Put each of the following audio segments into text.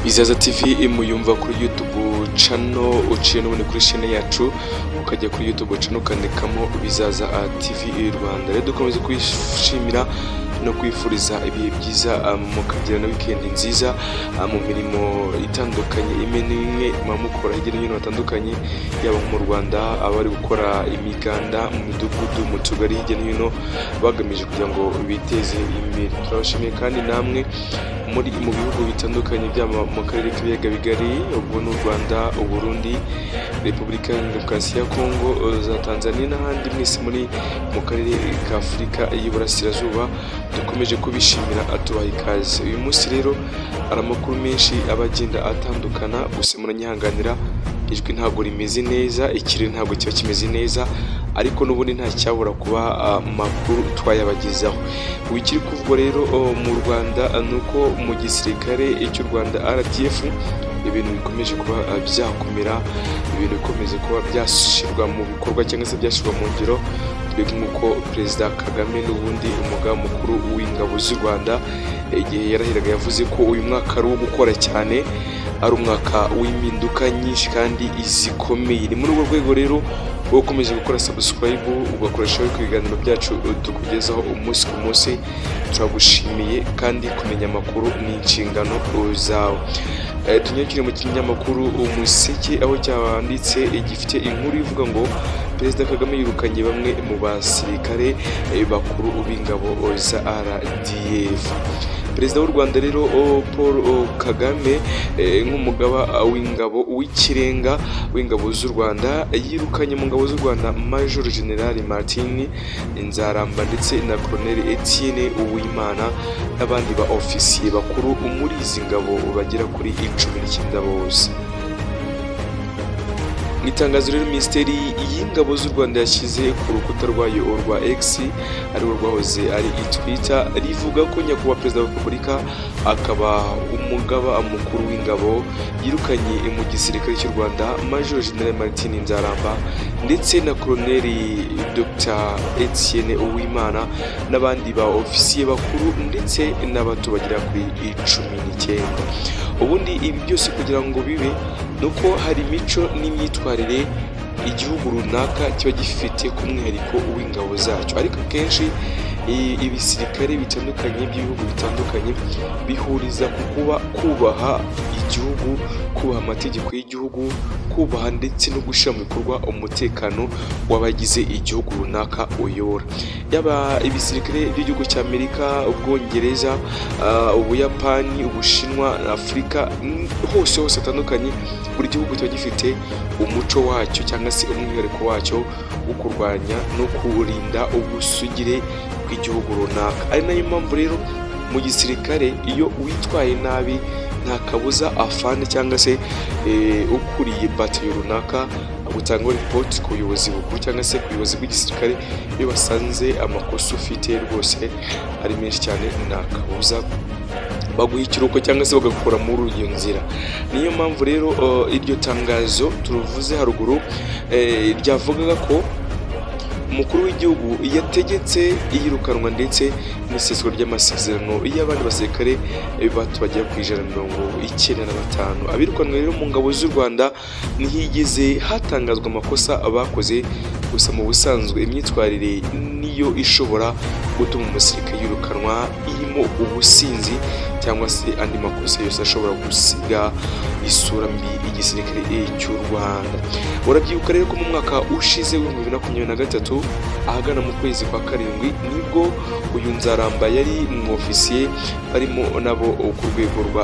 Izaza TV muyumva kuri YouTube channel uciye n'ubundi kuri chaîne yacu ukajya kuri YouTube channel ukandikamo Bizaza TV Rwanda rero dukomeze kwishimira no kwifuriza ibihe byiza mukagira na wikendi nziza mu mirimo itandukanye imwe n'imwe muba mukora hirya no hino hatandukanye yaba mu Rwanda abari gukora imiganda mu midugudu mu tugari hirya no hino bagamije kugira ngo biteze imbere turabashimiye kandi namwe muri mu bihugu bitandukanye byaba mu karere k'ibiyaga bigari ubwo n'u Rwanda Uburundi Repubulika ya Demokarasi ya Kongo za Tanzania n'ahandi mwese muri mu karere ka Afurika y'Iburasirazuba dukomeje kubishimira atubaha ikaze uyu munsi rero hari amakuru menshi aba agenda atandukana gusa muranyihanganira ijwi ntabwo rimeze neza ikirere ntabwo kiba kimeze neza ariko n'ubundi nta cyabura kuba amakuru twayabagezaho ikiri kuvugwa rero mu Rwanda ni uko mu gisirikare cy'u Rwanda RDF ibintu bikomeje kuba byakomera ibintu bikomeje kuba byashyirwa mu bikorwa cyangwa se byashyirwa mu ngiro twebwe nk'uko perezida Kagame n'ubundi umugaba mukuru w'ingabo z'u Rwanda igihe yarahiraga yavuze ko uyu mwaka ari uwo gukora cyane ari umwaka w'impinduka nyinshi kandi zikomeye ni muri urwo rwego rero wowe ukomeje gukora subscribe ugakoresha ku biganiro byacu tukugezaho umunsi ku munsi turagushimiye kandi kumenya amakuru ni inshingano zawe tunyakire mu kinyamakuru umuseke aho cyanditse gifite inkuru ivuga ngo perezida kagame yirukanye bamwe mu basirikare bakuru b'ingabo za rdf perezida w'u rwanda rero paul kagame nk'umugaba w'ingabo w'ikirenga w'ingabo z'u rwanda yirukanye mu ngabo z'u rwanda major general martin nzaramba ndetse na colonel etienne uwimana n'abandi ba ofisiye bakuru muri izi ngabo bagera kuri icumi n'icyenda bose mu itangazo rero minisiteri y'ingabo z'u rwanda yashyize ku rukuta rwayo rwa x ariwo rwahoze ari itwita rivuga ko nyakubahwa perezida wa repubulika akaba umugaba mukuru w'ingabo yirukanye mu gisirikare cy'u rwanda major general martin nzaramba ndetse na koloneli dr etienne uwimana n'abandi ba ofisiye bakuru ndetse n'abato bagera kuri cumi n'icyenda ubundi ibi byose kugira ngo bibe ni uko hari imico n'imyitwarire igihugu runaka kiba gifite ku mwihariko w'ingabo zacyo ariko akenshi ibisirikare bitandukanye by'ibihugu bitandukanye bihuriza ku kuba kubaha igihugu kubaha amategeko y'igihugu kubaha ndetse no gushyira mu bikorwa umutekano w'abagize igihugu runaka uyobora yaba ibisirikare by'igihugu cya amerika ubwongereza ubuyapani ubushinwa afurika hose hose hatandukanye buri gihugu kiba gifite umuco wacyo cyangwa se umwihariko wacyo wo kurwanya no kurinda ubusugire bw'igihugu runaka ari nayo mpamvu rero mu gisirikare iyo witwaye nabi nta kabuza afande cyangwa se ukuriye batayo runaka gutanga ripoti ku buyobozi bukuru cyangwa se ku buyobozi bw'igisirikare iyo basanze amakosa ufite rwose ari menshi cyane nta kabuza baguha ikiruhuko cyangwa se bagakura muri iyo nzira niyo mpamvu rero iryo tangazo turuvuze haruguru ryavugaga ko umukuru w'igihugu yategetse iyirukanwa ndetse n'iseswa ry'amasezerano y'abandi basirikare bato bagera ku ijana mirongo icyenda na batanu abirukanwa rero mu ngabo z'u rwanda ntihigeze hatangazwa amakosa bakoze gusa mu busanzwe imyitwarire niyo ishobora gutuma umusirikare yirukanwa irimo ubusinzi cyangwa se andi makosa yose ashobora gusiga isura mbi igisirikare cy'u rwanda urabyibuka rero ko mu mwaka ushize w'ibihumbi bibiri na makumyabiri na gatatu ahagana mu kwezi kwa karindwi nibwo uyu nzaramba yari mu ofisiye barimo nabo ku rwego rwa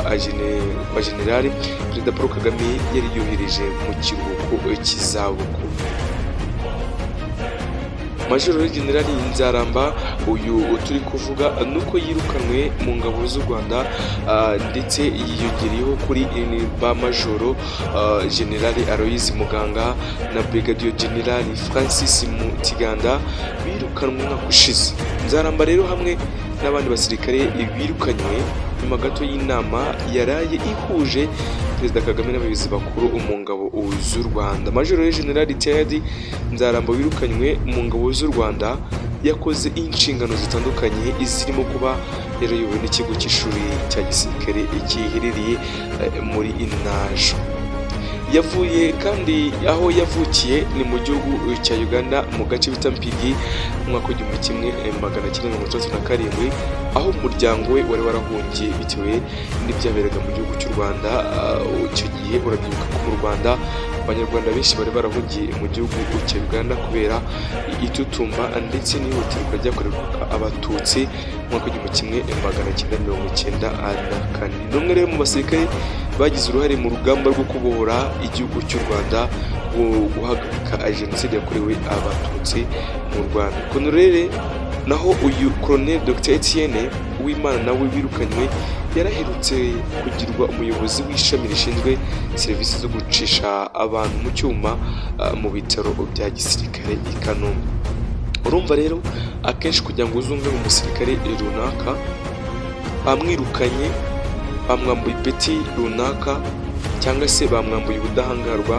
generale perezida paul kagame yari yohereje mu kiruhuko cy'izabukuru majoro generali nzaramba uyu turi kuvuga ni uko yirukanwe mu ngabo z'u rwanda ndetse yiyongereyeho kuri ba majoro generali aloyizi muganga na brigadier generali francis mutiganda birukanwe umwaka ushize nzaramba rero hamwe n'abandi basirikare birukanywe nyuma gato y'inama yaraye ihuje perezida kagame n'abayobozi bakuru mu ngabo z'u rwanda majoro generali teyadi nzaramba wirukanywe mu ngabo z'u rwanda yakoze inshingano zitandukanye zirimo kuba yarayobowe n'ikigo cy'ishuri cya gisirikare giherereye muri inajo yavuye kandi aho yavukiye ni mu gihugu cya uganda mu gace bita mpigi mu mwaka w'igihumbi kimwe magana cyenda mirongo itandatu na karindwi aho umuryango we wari warahungiye bitewe n'ibyaberaga mu gihugu cy'u rwanda uh, icyo gihe urabyibuka ko mu rwanda abanyarwanda benshi bari barahungiye mu gihugu cya uganda kubera itutumba ndetse n'ihohoterwa ryakorerwaga abatutsi mu mwaka w'igihumbi kimwe magana cyenda mirongo icyenda na kane ni umwe rero mu basirikare bagize uruhare mu rugamba rwo kubohora igihugu cy'u rwanda rwo guhagarika jenoside yakorewe abatutsi mu rwanda konorere naho uyu koroneri dr etienne uwimana nawe wirukanywe yaraherutse kugirwa umuyobozi w'ishami rishinzwe serivisi zo gucisha abantu mu cyuma uh, mu bitaro bya gisirikare i kanombe urumva rero akenshi kugira ngo uzumve mu musirikare runaka bamwirukanye bamwambuye ipeti runaka cyangwa se bamwambuye ubudahangarwa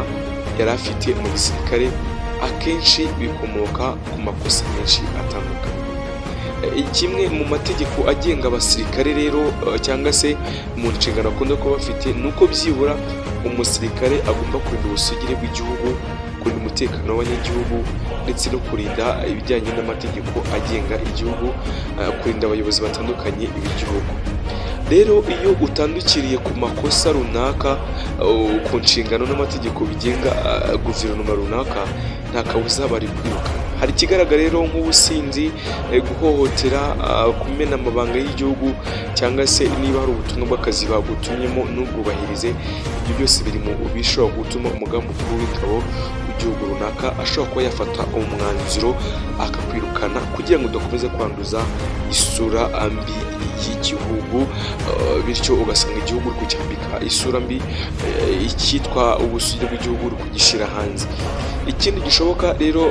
yari afite mu gisirikare akenshi bikomoka ku makosa menshi atandukanye kimwe mu mategeko agenga abasirikare rero cyangwa se mu nshingano akunda kuba bafite ni uko byibura umusirikare agomba kurinda ubusugire bw'igihugu kurinda umutekano w'abanyagihugu ndetse no kurinda ibijyanye n'amategeko agenga igihugu kurinda abayobozi batandukanye b'igihugu rero iyo utandukiriye ku makosa runaka ku nshingano n'amategeko bigenga guverinoma runaka nta kabuza bari kwiruka hari ikigaragara rero nk'ubusinzi guhohotera kumena amabanga y'igihugu cyangwa se niba hari ubutumwa bw'akazi bagutumyemo ntubwubahirize ibyo byose biri mu bishobora gutuma umugambi mukuru w'ingabo w'igihugu runaka ashobora kuba yafata umwanzuro akakwirukana kugira ngo udakomeza kwanduza isura mbi y'igihugu bityo ugasanga igihugu uri kucyambika isura mbi icyitwa ubusugire bw'igihugu uri kugishyira hanze ikindi gishoboka rero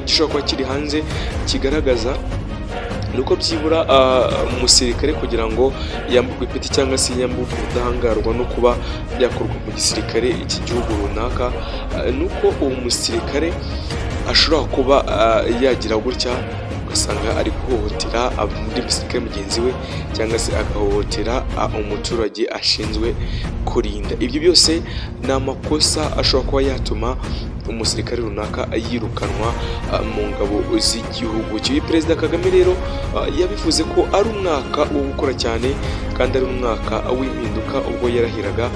gishobora kuba kiri hanze kigaragaza ni uko byibura umusirikare kugira ngo yamburwe ipeti cyangwa se yamburwe ubudahangarwa no kuba byakorwa mu gisirikare cy'igihugu runaka ni uko uwo musirikare ashobora kuba yagira gutya ugasanga ari guhohotera undi musirikare mugenzi we cyangwa se agahohotera umuturage ashinzwe kurinda ibyo byose ni amakosa ashobora kuba yatuma umusirikare runaka yirukanwa mu ngabo z'igihugu cy'uyu perezida kagame rero yabivuze ko ari umwaka wo gukora cyane kandi ari umwaka w'impinduka ubwo yarahiraga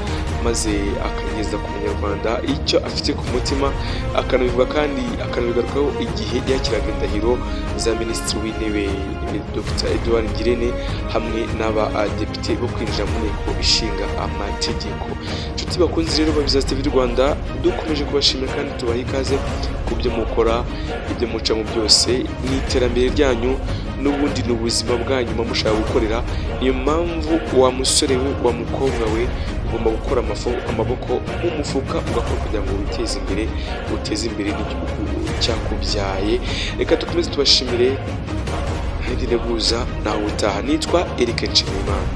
maze akageza ku munyarwanda icyo afite ku mutima akanabivuga kandi akanabigarukaho igihe yakiraga indahiro za minisitiri w'intebe dr edouard ngirente hamwe n'abadepite bo kwinjira mu nteko ishinga amategeko inshuti bakunze rero babiza tv rwanda dukomeje kubashimira kandi tubaha ikaze ku byo mukora ibyo mucamo byose mu iterambere ryanyu n'ubundi ni ubuzima bwanyuma mushaka gukorera niyo mpamvu wa musore we wa mukobwa we ugomba gukora amaboko mu mufuka ugakora kugira ngo witeze imbere uteze imbere n'igihugu cyakubyaye reka tukomeze tubashimire n'indi guza nawe utaha nitwa erike nshimiyimana